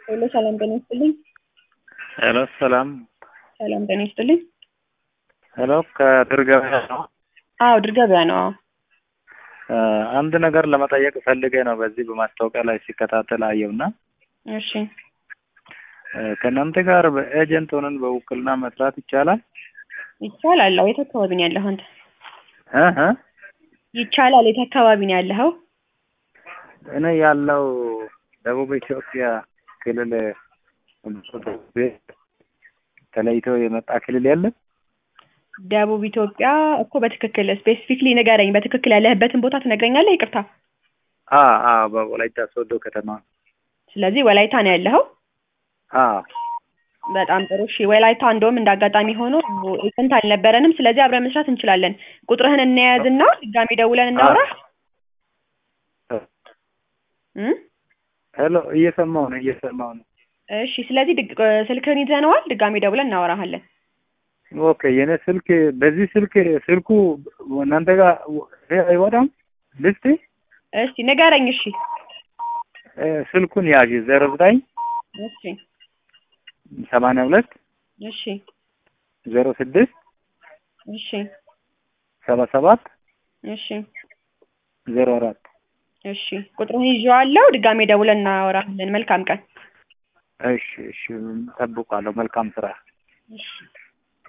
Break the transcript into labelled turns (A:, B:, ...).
A: ሄሎ ሰላም ጤና ይስጥልኝ።
B: ሄሎ ሰላም
A: ሰላም ጤና ይስጥልኝ።
B: ሄሎ ከድር ገበያ ነው።
A: አዎ ድር ገበያ ነው። አዎ
B: እ አንድ ነገር ለመጠየቅ ፈልጌ ነው። በዚህ በማስታወቂያ ላይ ሲከታተል አየውና
A: እሺ
B: እ ከእናንተ ጋር በኤጀንት ሆነን በውክልና መስራት ይቻላል?
A: ይቻላል። አዎ የት አካባቢ ነው ያለኸው አንተ?
B: እ እ
A: ይቻላል። የት አካባቢ ነው ያለኸው?
B: እኔ ያለው ደቡብ ኢትዮጵያ ክልል ተለይቶ የመጣ ክልል የለም።
A: ደቡብ ኢትዮጵያ እኮ በትክክል ስፔሲፊክሊ ንገረኝ። በትክክል ያለህበትን ቦታ ትነግረኛለህ? ይቅርታ።
B: አ አ በወላይታ ሶዶ ከተማ
A: ስለዚህ ወላይታ ነው ያለኸው?
B: አ
A: በጣም ጥሩ። እሺ ወላይታ እንደውም እንደ አጋጣሚ ሆኖ ኤጀንት አልነበረንም። ስለዚህ አብረን መስራት እንችላለን። ቁጥርህን እንያዝና ድጋሚ ደውለን እናውራ። እም?
B: ሄሎ እየሰማው ነው እየሰማው ነው።
A: እሺ ስለዚህ ድግ- ስልክህን ይዘነዋል። ድጋሚ ደውለን እናወራሃለን።
B: ኦኬ የኔ ስልክ በዚህ ስልክ ስልኩ እናንተ ጋር አይወጣም ልስቲ
A: እሺ ንገረኝ። እሺ
B: እ ስልኩን ያዥ ዜሮ ዘጠኝ
A: እሺ
B: ሰማንያ ሁለት
A: እሺ
B: ዜሮ ስድስት
A: እሺ
B: ሰባ ሰባት
A: እሺ
B: ዜሮ አራት
A: እሺ ቁጥሩን ይዤዋለሁ። ድጋሜ ደውለን እናወራለን። መልካም ቀን።
B: እሺ እሺ ጠብቋለሁ። መልካም ስራ።
A: እሺ